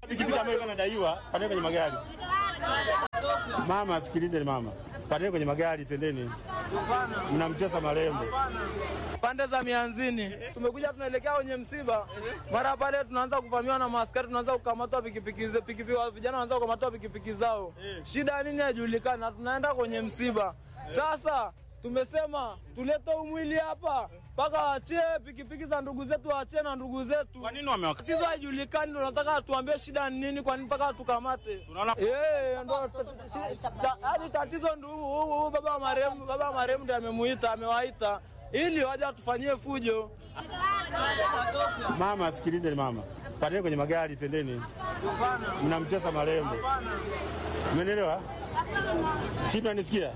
pikipiki ambayo ilikuwa inadaiwa, pandeni kwenye magari. Mama, sikilize mama, pandeni kwenye magari, twendeni, mnamcheza marembo. pande za mianzini tumekuja tunaelekea kwenye msiba mara pale tunaanza kuvamiwa na maaskari tunaanza kukamatwa pikipiki ze- pikipiki wa- vijana wanaanza kukamatwa pikipiki zao shida nini haijulikani na tunaenda kwenye msiba sasa tumesema tulete umwili hapa mpaka waachie pikipiki za ndugu zetu waachie na ndugu zetu Kwa nini wamewaka? tatizo haijulikani ndo nataka tuambie shida ni nini kwani mpaka tukamate Tunaona- Eh, ndo ta- ta- ta- hadi tatizo ndo huu- huu huu baba wa marehemu baba wa marehemu ndo amemuita amewaita ili waje watufanyie fujo Mama, sikilize mama, pandeni kwenye magari, twendeni, mnamcheza marembo. Umenielewa? Si tunanisikia?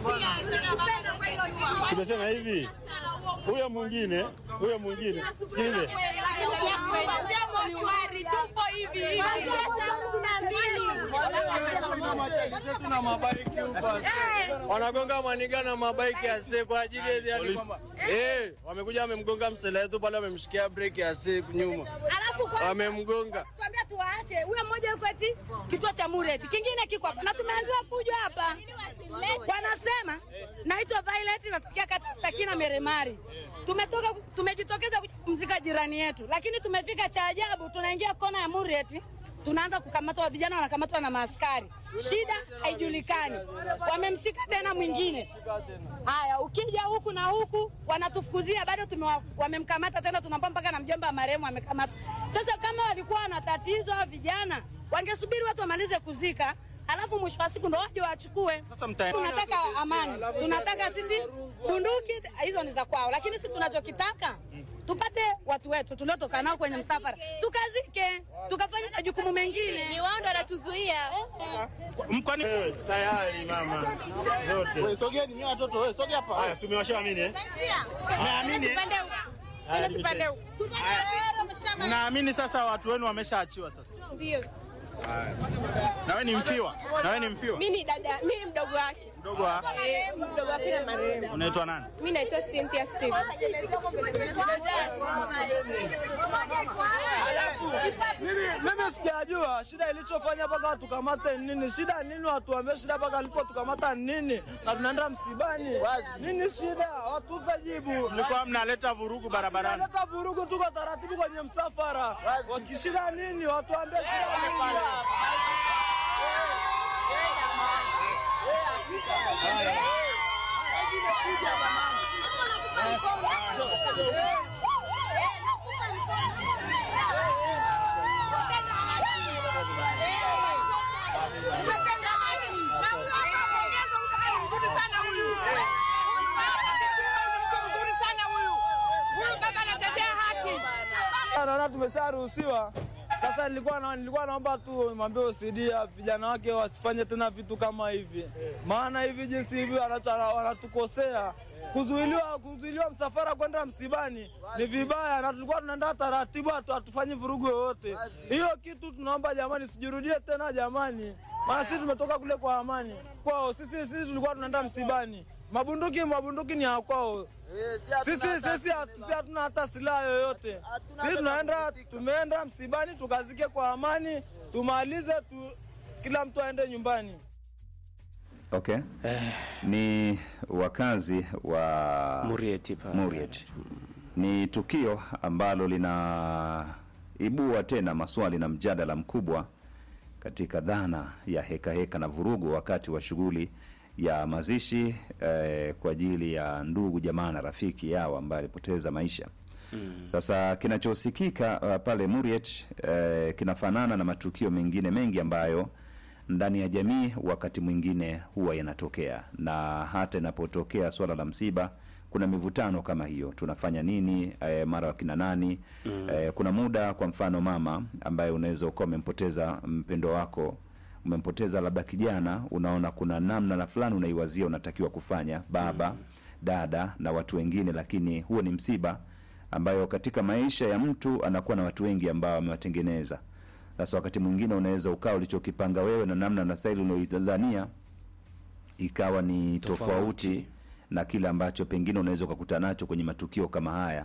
Tumesema hivi, huyo mwingine, huyo mwingine, sikilize, wanagonga maniga na mabaiki ya se kwa ajili ya yani Polisi. kwamba eh, wamekuja wamemgonga msela wetu pale, wamemshikia breki ya se nyuma, Alafu kwa wamemgonga tuambia tuwaache. Huyo mmoja yuko eti kituo cha Mureti, kingine kiko hapa na tumeanziwa fujo hapa. Wanasema naitwa Violet, natokea kata Sakina Meremari. Tumetoka tumejitokeza kumzika jirani yetu, lakini tumefika cha ajabu, tunaingia kona ya Mureti tunaanza kukamatwa, vijana wanakamatwa na maaskari, shida haijulikani, wamemshika tena mwingine. Haya, ukija huku na huku wanatufukuzia, bado tumewa- wamemkamata tena, tunampa mpaka na mjomba wa marehemu amekamatwa. Sasa kama walikuwa wana tatizo hao vijana, wangesubiri watu wamalize kuzika, alafu mwisho wa siku ndo waje wachukue. Sasa mtaenda- Tunataka amani, tunataka sisi bunduki hizo ni za kwao, lakini sisi tunachokitaka tupate watu wetu tuliotoka nao kwenye msafara, tukazike, tukafanya majukumu mengine. Ni wao ndo wanatuzuia. mkwani wewe tayari mama, zote sogeni nyi watoto wewe sogea hapa haya, si umewashaamini eh? Naamini eh? Haya, Tupande nipishe. huko. naamini sasa watu wenu wameshaachiwa sasa Ndio. na wewe ni mfiwa na wewe ni mfiwa Mimi ni dada, mimi ni mdogo wake. mdogo wa Eh, mdogo wa pili marehemu. unaitwa nani Mimi naitwa Cynthia Steve. mimi mimi sijajua shida ilichofanya mpaka tukamate nini shida nini watuambie shida mpaka alipotukamata nini na tunaenda msibani nini shida watupe jibu mlikuwa mnaleta vurugu barabarani tunaleta vurugu tuko taratibu kwenye msafara wakishida nini watuambie shida nini naona tumesharuhusiwa sasa nilikuwa na, nilikuwa naomba tu mwambie OCD ya vijana wake wasifanye tena vitu kama hivi maana hivi jinsi hivi wanatu- wanatukosea kuzuiliwa kuzuiliwa msafara kwenda msibani ni vibaya na tulikuwa tunaenda taratibu hatu- hatufanyi vurugu yoyote hiyo kitu tunaomba jamani sijirudie tena jamani maana sisi tumetoka kule kwa amani kwao sisi sisi tulikuwa tunaenda msibani mabunduki mabunduki ni ya kwao sisi sisi hatu- sisi hatuna hata silaha yoyote. Sisi tunaenda tumeenda msibani tukazike kwa amani, tumalize tu, kila mtu aende nyumbani. Okay. Ni wakazi wa Murieti pale. Muriet. Ni tukio ambalo linaibua tena maswali na mjadala mkubwa katika dhana ya heka heka na vurugu wakati wa shughuli ya mazishi eh, kwa ajili ya ndugu jamaa na rafiki yao ambaye alipoteza maisha. Sasa kinachosikika uh, pale Muriet eh, kinafanana na matukio mengine mengi ambayo ndani ya jamii wakati mwingine huwa yanatokea, na hata inapotokea swala la msiba kuna mivutano kama hiyo, tunafanya nini? Eh, mara wakina nani? Eh, kuna muda, kwa mfano mama ambaye unaweza ukawa umempoteza mpendo wako umempoteza labda kijana, unaona kuna namna na fulani unaiwazia unatakiwa kufanya, baba dada na watu wengine, lakini huo ni msiba ambayo katika maisha ya mtu anakuwa na watu wengi ambao amewatengeneza. Sasa wakati mwingine unaweza ukawa ulichokipanga wewe na namna na staili unaoidhania ikawa ni tofauti, Tofauti. na kile ambacho pengine unaweza ukakuta nacho kwenye matukio kama haya.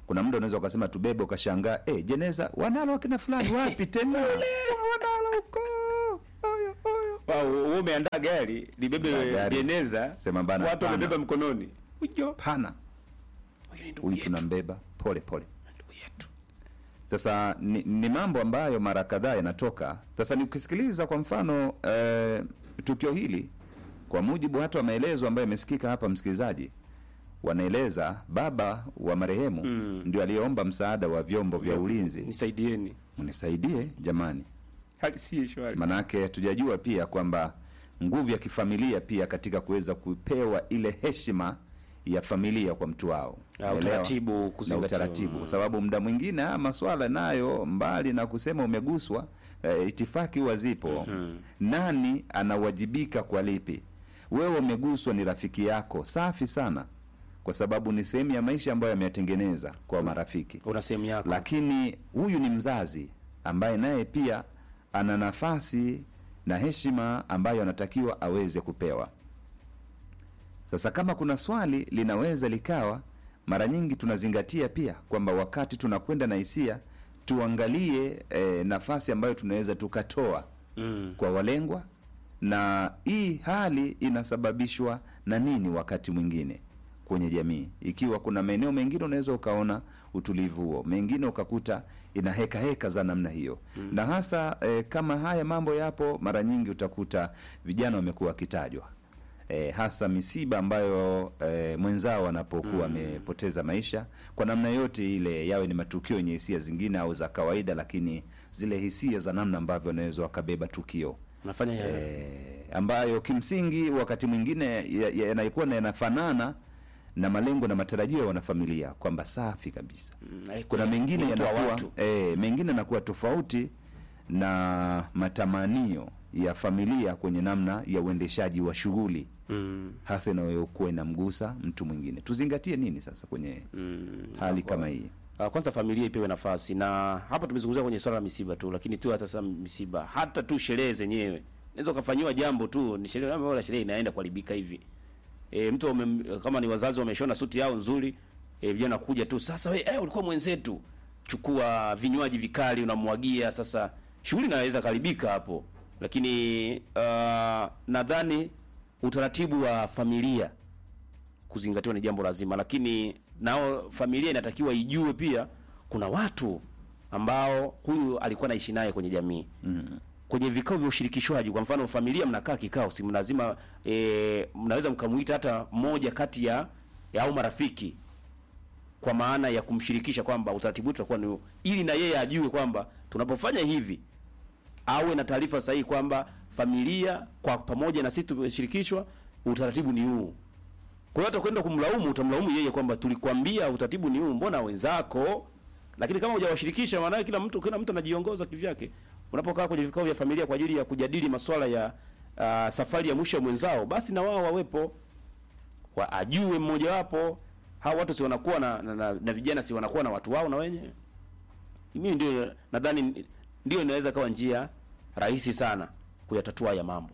kuna muda unaweza ukasema tubebe ukashangaa eh, jeneza wanalo wakina fulani wapi tena wanalo huko oyo oyo Wow, wewe umeandaa gari libebe Gari. jeneza Sema bana, watu hapana. wamebeba mkononi ujo pana huyu ni ndugu huyu yetu tunambeba pole pole ndugu yetu sasa ni, ni mambo ambayo mara kadhaa yanatoka sasa nikisikiliza kwa mfano eh, tukio hili kwa mujibu hata wa maelezo ambayo yamesikika hapa msikilizaji wanaeleza baba wa marehemu Mm. ndio aliyeomba msaada wa vyombo vya ulinzi nisaidieni mnisaidie jamani hali si shwari manake tujajua pia kwamba nguvu ya kifamilia pia katika kuweza kupewa ile heshima ya familia kwa mtu wao Ah, Umeelewa? utaratibu na kuzingatiwa. utaratibu Mm. kwa sababu muda mwingine haya maswala nayo mbali na kusema umeguswa eh, itifaki huwa zipo Mhm. nani anawajibika kwa lipi wewe umeguswa ni rafiki yako safi sana kwa sababu ni sehemu ya maisha ambayo yameyatengeneza kwa marafiki una sehemu yako lakini huyu ni mzazi ambaye naye pia ana nafasi na heshima ambayo anatakiwa aweze kupewa sasa kama kuna swali linaweza likawa mara nyingi tunazingatia pia kwamba wakati tunakwenda na hisia tuangalie eh, nafasi ambayo tunaweza tukatoa mm. kwa walengwa na hii hali inasababishwa na nini wakati mwingine kwenye jamii ikiwa kuna maeneo mengine unaweza ukaona utulivu huo mengine ukakuta ina heka heka za namna hiyo mm. na hasa eh, kama haya mambo yapo mara nyingi utakuta vijana wamekuwa wakitajwa eh, hasa misiba ambayo eh, mwenzao anapokuwa amepoteza maisha kwa namna yote ile yawe ni matukio yenye hisia zingine au za kawaida lakini zile hisia za namna ambavyo wanaweza wakabeba tukio unafanya ya- eh, ambayo kimsingi wakati mwingine ya- ya- yanakuwa na yanafanana na malengo na matarajio ya wanafamilia kwamba safi kabisa Mm, eh, kuna kwenye- mengine ni mtu wa yanakuwa watu. eh, mengine yanakuwa tofauti na matamanio ya familia kwenye namna ya uendeshaji wa shughuli mm. hasa inayokuwa inamgusa mtu mwingine tuzingatie nini sasa kwenye Mm. hali kama hii Ah, kwanza familia ipewe nafasi na hapa tumezungumzia kwenye swala la misiba tu lakini tu hata sasa misiba hata tu sherehe zenyewe naweza ukafanyiwa jambo tu ni sherehe wala sherehe inaenda kuharibika hivi e, mtu wame, kama ni wazazi wameshona suti yao nzuri e, vijana kuja tu sasa we, eh, ulikuwa mwenzetu chukua vinywaji vikali unamwagia sasa shughuli inaweza karibika hapo lakini uh, nadhani utaratibu wa familia kuzingatiwa ni jambo lazima, lakini nao familia inatakiwa ijue pia kuna watu ambao huyu alikuwa naishi naye kwenye jamii mm. kwenye vikao vya ushirikishwaji. Kwa mfano, familia mnakaa kikao, si lazima e, mnaweza mkamuita hata mmoja kati ya, ya au marafiki kwa maana ya kumshirikisha kwamba utaratibu wetu utakuwa ni huu, ili na yeye ajue kwamba tunapofanya hivi awe na taarifa sahihi kwamba familia kwa pamoja na sisi tumeshirikishwa, utaratibu ni huu. Kwa hiyo hata kwenda kumlaumu, utamlaumu yeye kwamba tulikwambia utaratibu ni huu, mbona wenzako? Lakini kama hujawashirikisha, maana kila mtu kila mtu anajiongoza kivyake. Unapokaa kwenye vikao vya familia kwa ajili ya kujadili masuala ya uh, safari ya mwisho ya mwenzao, basi na wao wawepo, wa ajue mmoja wapo. Hao watu si wanakuwa na, na, na, na vijana si wanakuwa na watu wao na wenyewe. Mimi ndio nadhani ndio inaweza kawa njia rahisi sana kuyatatua haya mambo.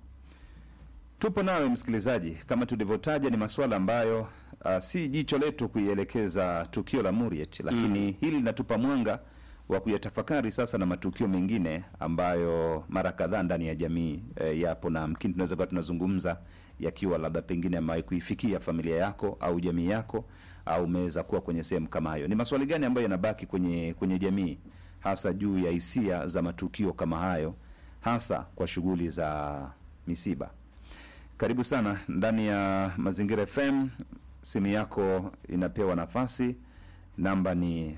Tupo nawe msikilizaji, kama tulivyotaja, ni masuala ambayo uh, si jicho letu kuielekeza tukio la Muriet, lakini mm. hili linatupa mwanga wa kuyatafakari sasa na matukio mengine ambayo mara kadhaa ndani ya jamii eh, yapo na mkini tunaweza kuwa tunazungumza yakiwa labda pengine amewahi kuifikia familia yako au jamii yako au umeweza kuwa kwenye sehemu kama hayo. Ni maswali gani ambayo yanabaki kwenye kwenye jamii hasa juu ya hisia za matukio kama hayo, hasa kwa shughuli za misiba? Karibu sana ndani ya Mazingira FM. Simu yako inapewa nafasi, namba ni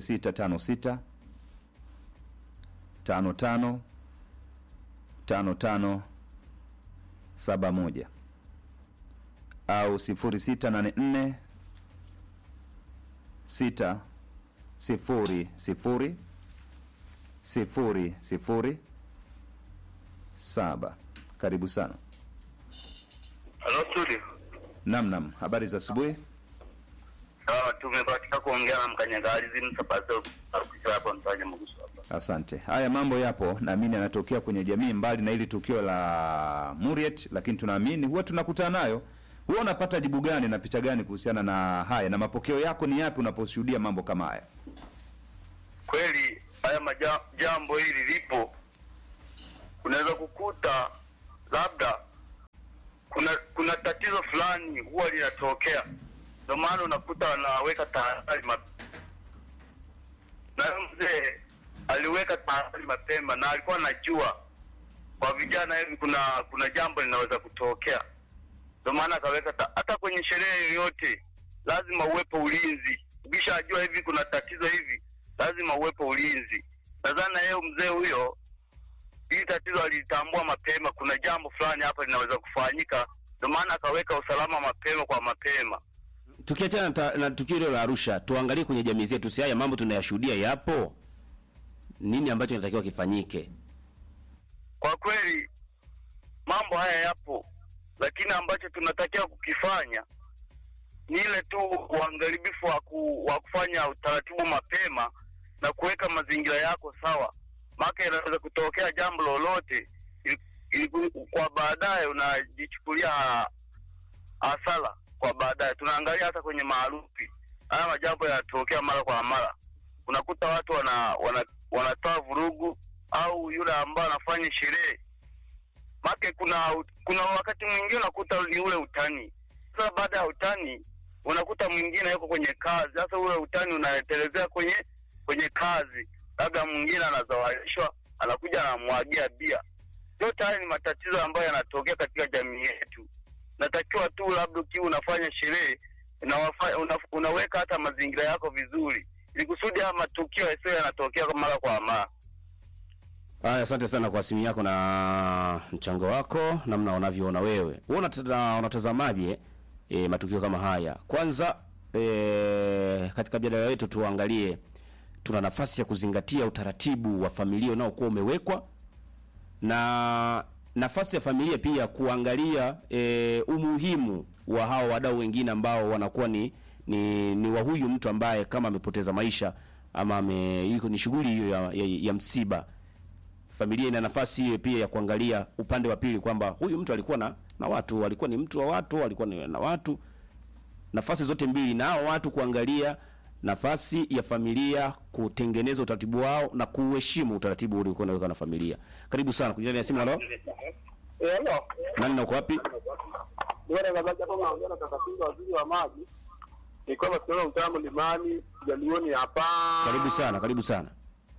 0656 55 55 71 au 0684 6 0 0 0 0 7. Karibu sana. Halo studio. Nam, nam, habari za asubuhi. Sawa, tumebahatika kuongea na mkanyagalizi msapazo akisha hapa mfanya mguso hapa. Asante. Haya mambo yapo, naamini yanatokea kwenye jamii, mbali na hili tukio la Muriet, lakini tunaamini huwa tunakutana nayo Wewe unapata jibu gani na picha gani kuhusiana na haya, na mapokeo yako ni yapi unaposhuhudia mambo kama haya? kweli haya maja, jambo hili lipo, unaweza kukuta labda kuna kuna tatizo fulani huwa linatokea, ndio maana unakuta wanaweka tahadhari mapema. Na huyo mzee aliweka tahadhari mapema na alikuwa anajua kwa vijana hivi kuna kuna jambo linaweza kutokea, ndio maana akaweka ta- hata kwenye sherehe yoyote lazima uwepo ulinzi. Ukishajua hivi kuna tatizo hivi, lazima uwepo ulinzi. Nadhani na yeye mzee huyo hili tatizo alilitambua mapema, kuna jambo fulani hapa linaweza kufanyika, ndio maana akaweka usalama mapema kwa mapema. Tukiachana na ta- na tukio hilo la Arusha, tuangalie kwenye jamii zetu, si haya mambo tunayashuhudia yapo, nini ambacho inatakiwa kifanyike? Kwa kweli mambo haya yapo, lakini ambacho tunatakiwa kukifanya ni ile tu uangalifu wa, ku, wa kufanya utaratibu mapema na kuweka mazingira yako sawa, maana inaweza kutokea jambo lolote ili- ili- kwa baadaye unajichukulia ha- hasara kwa baadaye. Tunaangalia hata kwenye maarufi, haya majambo yanatokea mara kwa mara, unakuta watu wana, wana, wanatoa vurugu au yule ambaye anafanya sherehe make kuna kuna wakati mwingine unakuta ni ule utani. Sasa baada ya utani unakuta mwingine yuko kwenye kazi, sasa ule utani unaelezea kwenye kwenye kazi, labda mwingine anazawalishwa, anakuja anamwagia bia. Yote haya ni matatizo ambayo yanatokea katika jamii yetu. Natakiwa tu labda ukiwa unafanya sherehe unawafa- una, unaweka hata mazingira yako vizuri, ili kusudi haya matukio yasiyo yanatokea mara kwa mara. Haya, asante sana kwa simu yako na mchango wako, namna unavyoona wewe. Wewe unata- unatazamaje e, matukio kama haya? Kwanza e, katika mjadala wetu tuangalie, tuna nafasi ya kuzingatia utaratibu wa familia unaokuwa umewekwa na nafasi ya familia pia kuangalia e, umuhimu wa hawa wadau wengine ambao wanakuwa ni, ni, ni wa huyu mtu ambaye kama amepoteza maisha ama ame, yuko ni shughuli hiyo ya, ya, ya msiba familia ina nafasi hiyo pia ya kuangalia upande wa pili kwamba huyu mtu alikuwa na, na watu alikuwa ni mtu wa watu alikuwa ni na watu nafasi zote mbili na hao watu kuangalia nafasi ya familia kutengeneza utaratibu wao na kuheshimu utaratibu uliokuwa unaweka na familia karibu sana kujani ya simu halo Hello. nani na uko wapi Bwana Kabaja kama naongea na kaka Pinga waziri wa maji. Ni kwamba tunaona mtaa mlimani Jaluoni hapa. karibu sana karibu sana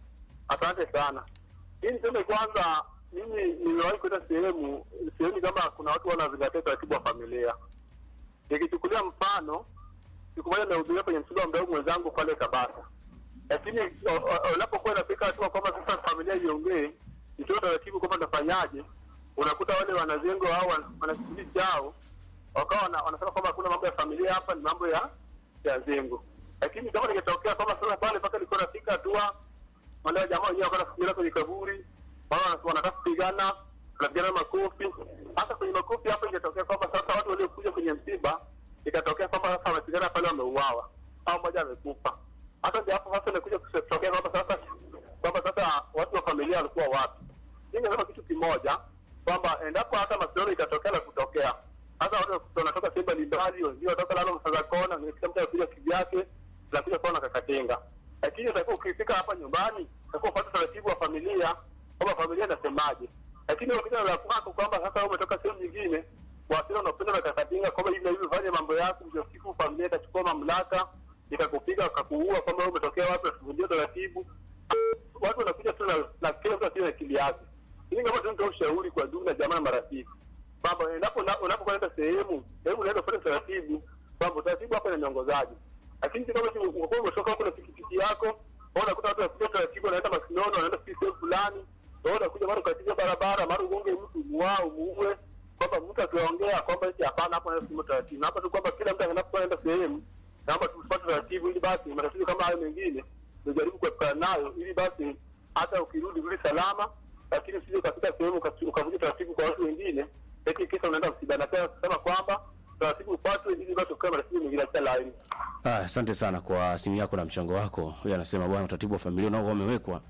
Asante sana. Hii niseme kwanza mimi niliwahi kwenda sehemu sehemu kama kuna watu wanazingatia utaratibu wa familia. Nikichukulia mfano siku moja nimehudhuria kwenye msiba wa mdau mwenzangu pale Tabata. Lakini o- o- unapokuwa inafika hatua kwamba sasa familia iongee, itoe taratibu kwamba nafanyaje, unakuta wale wanazengo au wana- wana kikundi chao wakawa wana- wanasema kwamba hakuna mambo ya familia hapa, ni mambo ya ya zengo. Lakini kama ningetokea kwamba sasa pale mpaka nilikuwa nafika hatua wale jamaa wenyewe wakawa nafikiria kwenye kaburi, wao wana- wanataka kupigana, wanapigana makofi. Hata kwenye makofi hapo ingetokea kwamba sasa watu waliokuja kwenye msiba ikatokea kwamba sasa wamepigana pale, wameuawa au mmoja amekufa. Hata ndio hapo sasa inakuja kutokea kwamba sasa kwamba sasa watu wa familia walikuwa wapi? Mimi nasema kitu kimoja kwamba endapo hata masuala itatokea na kutokea hata watu wanatoka sehemu mbalimbali, wengine wanatoka lalo msaza kona, kila mtu anakuja kivyake, tunakuja kuona kakatenga. Lakini utakuwa ukifika hapa nyumbani, utakuwa upate taratibu wa familia kwamba familia inasemaje. Lakini ukija la kwako kwamba sasa wewe umetoka sehemu nyingine, wasira unapenda na kakatenga kwamba hivi na hivi fanye mambo yako, ndio siku familia itachukua mamlaka ikakupiga wakakuua kwamba wewe umetokea wapi, nasivunjia taratibu. Watu wanakuja tu na, na kila mtu akiwa na akili yake. Hili kama tunatoa ushauri kwa ndugu na jamaa na marafiki kwamba endapo una- unapokwenda sehemu hebu unaenda kufanya taratibu kwamba utaratibu hapa ni miongozaji lakini si kama tu unakuwa umetoka huko na pikipiki yako au unakuta watu wanakuja taratibu wanaenda masinono wanaenda sijui sehemu fulani au unakuja mara ukatiza barabara mara ugonge mtu muao muue kwamba mtu akiongea kwamba eti hapana hapo naenda sehemu taratibu na hapa tu kwamba kila mtu anapokwenda sehemu naomba tufuate taratibu ili basi matatizo kama hayo mengine tujaribu kuepukana nayo ili basi hata ukirudi rudi salama lakini usije ukafika sehemu ukasi- ukavuja taratibu kwa watu wengine eti kisa unaenda msibani tena kusema kwamba taratibu ufuatwe ili basi ukae matatizo mengine acha laini Ah, asante sana kwa simu yako na mchango wako. Huyu anasema bwana, utaratibu wa familia unaokuwa umewekwa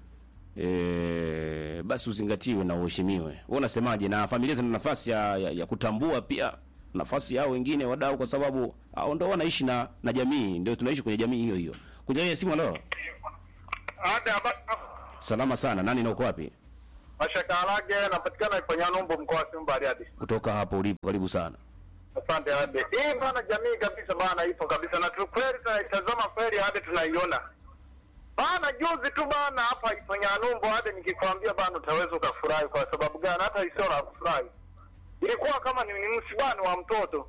e, basi uzingatiwe na uheshimiwe. Wewe unasemaje? Na familia zina nafasi ya, ya, ya kutambua pia nafasi yao wengine wadau, kwa sababu hao ndo wanaishi na na jamii, ndio tunaishi kwenye jamii hiyo hiyo. Kwenye ile simu leo, salama sana. Nani na uko wapi? Mashaka Alage napatikana Iponyanumbu mkoa wa Simba Bariadi. Kutoka hapo ulipo, karibu sana. Asante Ade. Hii bana jamii kabisa bana ipo kabisa na tu kweli tunaitazama kweli hadi tunaiona. Bana juzi tu bana hapa Iponyanumbu hadi nikikwambia bana utaweza ukafurahi kwa sababu gani hata isio la kufurahi. Ilikuwa kama ni, ni msibani wa mtoto.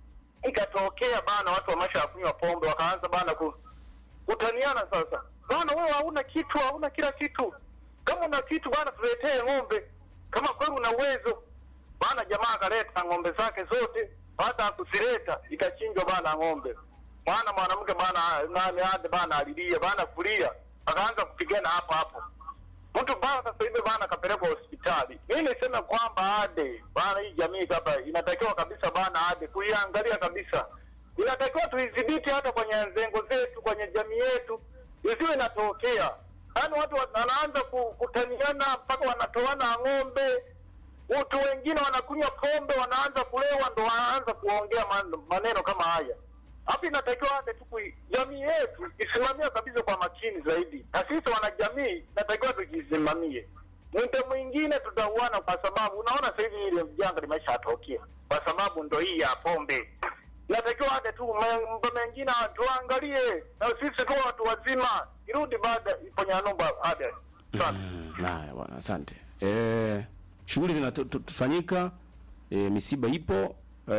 Ikatokea bana watu wamesha kunywa pombe wakaanza bana ku, kutaniana sasa. Bana wewe hauna kitu, hauna kila kitu. Kama una kitu bana tuletee ng'ombe. Kama kweli una uwezo. Bana jamaa akaleta ng'ombe zake zote, baada ya kuzileta ikachinjwa bana ng'ombe. Mwana mwanamke bana nani hadi bana alilia bana kulia, akaanza kupigana hapo hapo. Mtu bana sasa hivi bana kapelekwa hospitali. Mimi niseme kwamba ade bana, hii jamii kapa inatakiwa kabisa bana ade kuiangalia kabisa, inatakiwa tuidhibiti hata kwenye nzengo zetu, kwenye jamii yetu, isiwe inatokea yaani watu wanaanza ku- kutaniana mpaka wanatoana ng'ombe watu wengine wanakunywa pombe, wanaanza kulewa, ndo wanaanza kuongea man- maneno kama haya. Hapa inatakiwa hata tu kui- jamii yetu isimamia kabisa kwa makini zaidi, na sisi wanajamii inatakiwa tujisimamie. Muda mwingine tutauana, kwa sababu unaona sasa hivi ile janga limeshatokea, kwa sababu ndo hii ya pombe. Inatakiwa hata tu me- mambo mengine tuangalie, na sisi tu watu wazima, irudi baada Iponyanumba ada sana. Haya bwana, asante. Eh, shughuli zinafanyika, e, misiba ipo,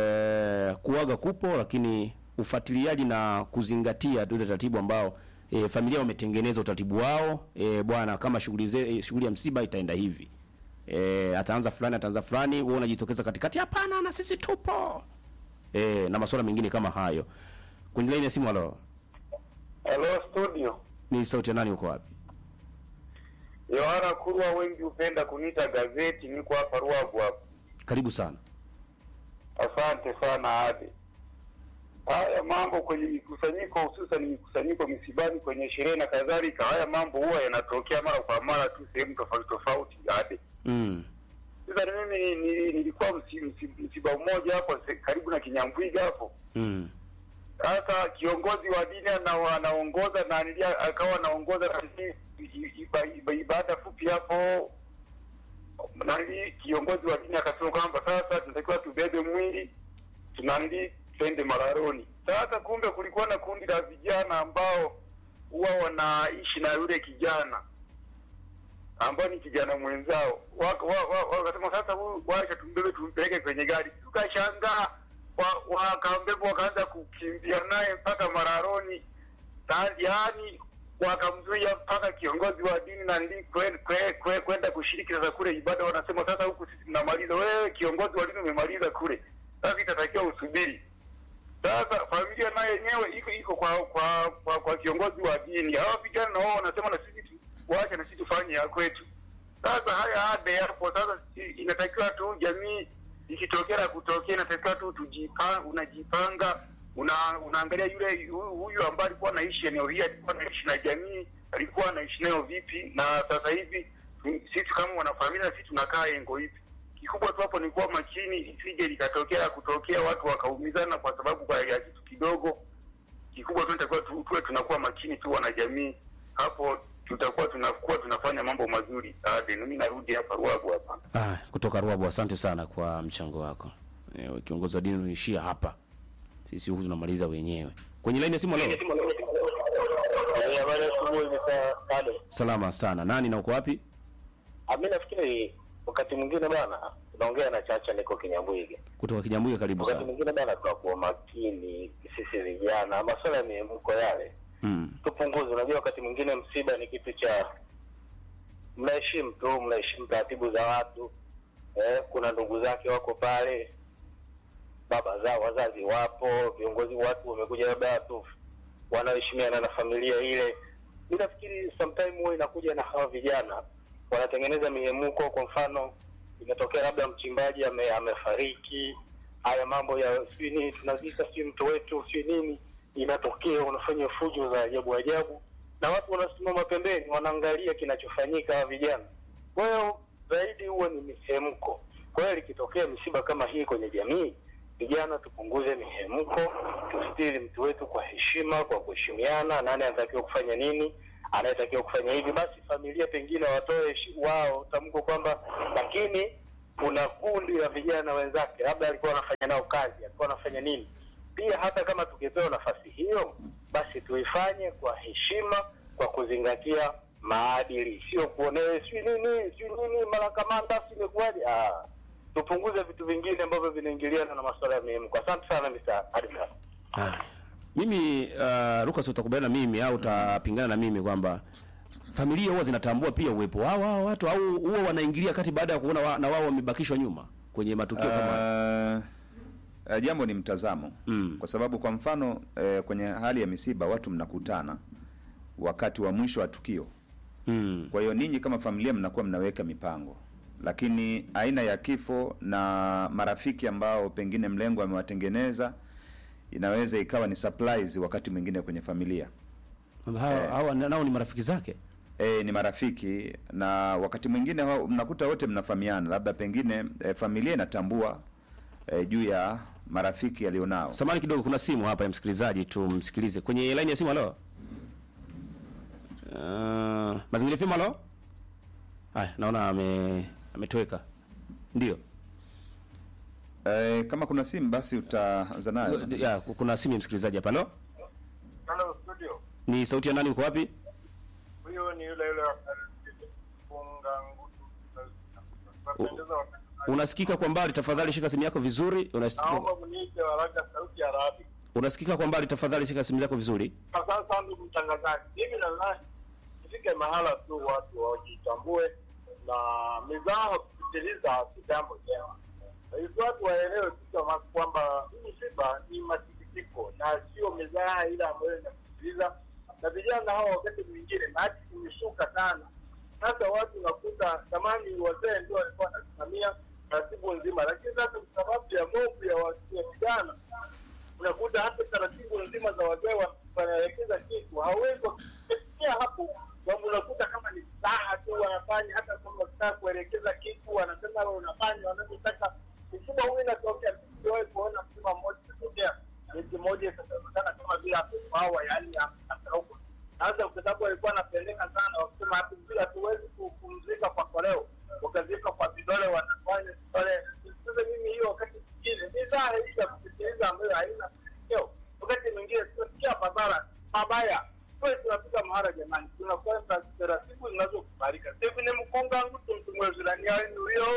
e, kuaga kupo, lakini ufuatiliaji na kuzingatia ile taratibu ambao e, familia wametengeneza utaratibu wao. E, bwana, kama shughuli ze- e, shughuli ya msiba itaenda hivi e, ataanza fulani, ataanza fulani, wewe unajitokeza katikati, hapana, na sisi tupo e, na masuala mengine kama hayo. Kwenye laini ya simu, halo, Hello studio. ni sauti ya nani? Uko wapi? Yohana Kurwa, wengi hupenda kuniita gazeti. Niko hapa Ruavu hapa. Karibu sana. Asante sana Ade. Haya mambo kwenye mikusanyiko, hususan mikusanyiko misibani, kwenye sherehe na kadhalika, haya mambo huwa yanatokea mara kwa mara tu sehemu tofauti tofauti. Ade, Mm. sasa mimi ni- ni- nilikuwa msi- msi- msiba mmoja hapo se- karibu na Kinyambwiga hapo. Mm. Sasa kiongozi wa dini ana- anaongoza na nilia akawa anaongoza na nini, i- iba- iba- ibada fupi hapo nani kiongozi wa dini akasema kwamba sasa tunatakiwa tubebe mwili tunanili twende Mararoni. Sasa kumbe kulikuwa na kundi la vijana ambao huwa wanaishi na yule kijana ambao ni kijana mwenzao, Waka- wa- wa- wakasema sasa huyu wacha tumbebe tumpeleke kwenye gari. Tukashangaa wa- wakambeba wakaanza kukimbia naye mpaka Mararoni, Na- yaani wakamzuia mpaka kiongozi wa dini na ndi kwe- kwe- kwe- kwenda kushiriki sasa kule ibada. Wanasema sasa huku sisi tunamaliza, wewe kiongozi wa dini umemaliza kule, sasa itatakiwa usubiri. Sasa familia nayo yenyewe iko iko kwa kwa kwa, kwa kiongozi wa dini. Hawa vijana na wao wanasema na sisi tu- waache na sisi tufanye ya kwetu. Sasa haya ade hapo sasa, si- inatakiwa tu jamii ikitokea na kutokea, inatakiwa tu tujipanga, unajipanga una, unaangalia yule hu- huyu ambaye alikuwa anaishi eneo hili, alikuwa anaishi na jamii, alikuwa anaishi nayo vipi, na sasa hivi tu- sisi kama wanafamilia, sisi tunakaa engo hivi. Kikubwa tu hapo ni kuwa makini, isije likatokea kutokea watu wakaumizana kwa sababu kwa ya kitu kidogo. Kikubwa tu nitakuwa tu, tuwe tunakuwa makini tu wanajamii, hapo tutakuwa tunakuwa tunafanya mambo mazuri. Ade, mimi narudi hapa Ruavu hapa. Ah, kutoka Ruabu, asante sana kwa mchango wako. E, kiongozi wa dini unaishia hapa, sisi huku tunamaliza wenyewe. Kwenye laini ya simu leo, Habari ya asubuhi Mr. Kale. salama sana. Nani na uko wapi? Mimi nafikiri wakati mwingine bana tunaongea na Chacha, niko Kinyambwige. Kutoka Kijambuga, karibu Wakati sana. mwingine bana tunakuwa makini sisi vijana, masuala ya mihemko yale Mm. tupunguze. Unajua, wakati mwingine msiba ni kitu cha mnaheshimu tu, mnaheshimu taratibu za watu eh, kuna ndugu zake wako pale, baba zao wazazi wapo, viongozi, watu wamekuja, labda watu wanaoheshimiana na familia ile. Mi nafikiri sometime huwa inakuja na hawa vijana wanatengeneza mihemuko. Kwa mfano, imetokea labda mchimbaji ame, amefariki, haya mambo ya sijui nini tunazika sijui mto wetu sijui nini, inatokea unafanya fujo za ajabu ajabu, na watu wanasimama pembeni wanaangalia kinachofanyika hawa vijana. Kwa hiyo zaidi huwa ni mihemko. Kwa hiyo likitokea misiba kama hii kwenye jamii, vijana tupunguze mihemko, tustiri mtu wetu kwa heshima, kwa kuheshimiana, nani anatakiwa kufanya nini, anayetakiwa kufanya hivi. Basi familia pengine watoe shi- wao tamko kwamba, lakini kuna kundi la vijana wenzake, labda alikuwa anafanya nao kazi, alikuwa anafanya nini. Pia hata kama tukipewa nafasi hiyo, basi tuifanye kwa heshima, kwa kuzingatia maadili, sio kuonewe sijui nini sijui nini, mara kamanda si imekuwaje. Ah, tupunguze vitu vingine ambavyo vinaingiliana na masuala ya mihemko. Asante sana Mr. Adisa. Haya. Mimi uh, Lucas utakubaliana na mimi au utapingana na mimi kwamba familia huwa zinatambua pia uwepo wao hao watu au huwa wanaingilia kati baada ya kuona wa, na wao wamebakishwa nyuma kwenye matukio kama haya? Uh, uh, jambo ni mtazamo Mm. kwa sababu kwa mfano uh, kwenye hali ya misiba watu mnakutana wakati wa mwisho wa tukio Mm. kwa hiyo ninyi kama familia mnakuwa mnaweka mipango lakini aina ya kifo na marafiki ambao pengine mlengo amewatengeneza inaweza ikawa ni surprise wakati mwingine kwenye familia Hao hao nao ni marafiki zake. e, ni marafiki na wakati mwingine hao- mnakuta wote mnafahamiana labda pengine e, familia inatambua e, juu ya marafiki alionao Samani kidogo, kuna simu hapa ya msikilizaji, tumsikilize kwenye line ya simu. Halo, uh, mazingira FM. Halo, haya, naona ame ametoweka. Ndio e, kama kuna simu basi utaanza nayo ya, kuna simu ya msikilizaji hapa. Halo, Hello studio. ni sauti ya nani? Uko wapi? Huyo ni yule yule funga ngutu. Tunapendeza wakati. Unasikika kwa mbali, tafadhali shika simu yako vizuri. Unasikika, Naomba mniite haraka sauti ya Arabi. unasikika kwa mbali, tafadhali shika simu yako vizuri. Asante sana ndugu mtangazaji. Mimi nadhani ifike mahala tu watu wajitambue na mizaha kupitiliza si jambo jema. Hivi watu waelewe tu kama kwamba hii msiba ni masikitiko na sio mizaha ile ambayo inapitiliza, na vijana hao wakati mwingine maji imeshuka sana. Sasa watu nakuta zamani wazee ndio walikuwa wanasimamia taratibu nzima, lakini sasa kwa sababu ya movu ya watu- ya vijana unakuta hata taratibu nzima za wazee wa- wanaelekeza kitu hawezi kufikia hapo, kwamba unakuta kama ni saha tu wanafanya, hata kama wakitaka kuelekeza kitu wanasema wewe unafanya wanavyotaka. Msiba huu inatokea, sijawahi kuona msiba mmoja ikatokea miti moja ikasemekana kama vile hakufawa, yaani hata huko sasa, kwa sababu walikuwa wanapeleka sana, wakisema hatu vile hatuwezi kupumzika kwa koleo, wakazika kwa vidole, wanafanya vidole. Sasa mimi hiyo wakati mwingine ni dhana hii ya kusikiliza ambayo haina mwelekeo. Wakati mwingine tunasikia madhara mabaya, kwa tunafika mahara, jamani, tunakwenda taratibu zinazokubalika. Hivi ni mkunga mtu mtu mwezilani huyo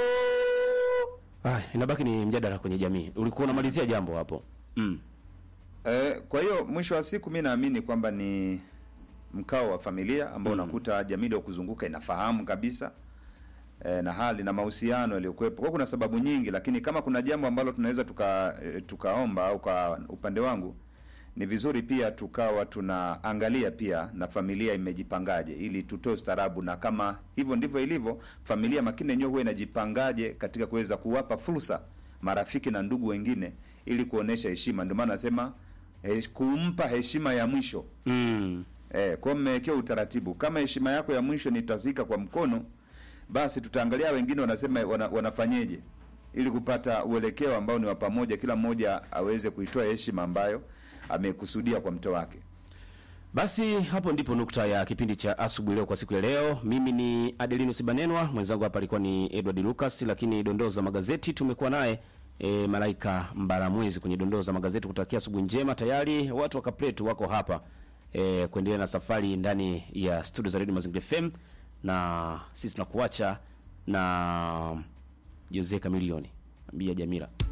Haya, inabaki ni mjadala kwenye jamii. Ulikuwa unamalizia jambo hapo. Mm. E, kwa hiyo mwisho wa siku mi naamini kwamba ni mkao wa familia ambao Mm. unakuta jamii ndio kuzunguka inafahamu kabisa e, na hali na mahusiano yaliyokuwepo. Kwa kuna sababu nyingi, lakini kama kuna jambo ambalo tunaweza tuka e, tukaomba au kwa upande wangu ni vizuri pia tukawa tunaangalia pia na familia imejipangaje, ili tutoe ustaarabu, na kama hivyo ndivyo ilivyo, familia makini yenyewe huwa inajipangaje katika kuweza kuwapa fursa marafiki na ndugu wengine, ili kuonesha heshima. Ndio maana nasema hesh, kumpa heshima ya mwisho Mm. Eh, kwa mmewekewa utaratibu. Kama heshima yako ya mwisho ni tazika kwa mkono, basi tutaangalia wengine wanasema wana, wanafanyeje ili kupata uelekeo ambao ni wa pamoja, kila mmoja aweze kuitoa heshima ambayo amekusudia kwa mto wake. Basi hapo ndipo nukta ya kipindi cha asubuhi leo kwa siku ya leo. Mimi ni Adelinus Banenwa, mwenzangu hapa alikuwa ni Edward Lucas, lakini dondoo za magazeti tumekuwa naye e, Malaika Mbaramwezi kwenye dondoo za magazeti. Kutakia asubuhi njema. Tayari watu wa Kapletu wako hapa e, kuendelea na safari ndani ya studio za Radio Mazingira FM, na sisi tunakuacha na Jose Kamilioni ambia Jamila.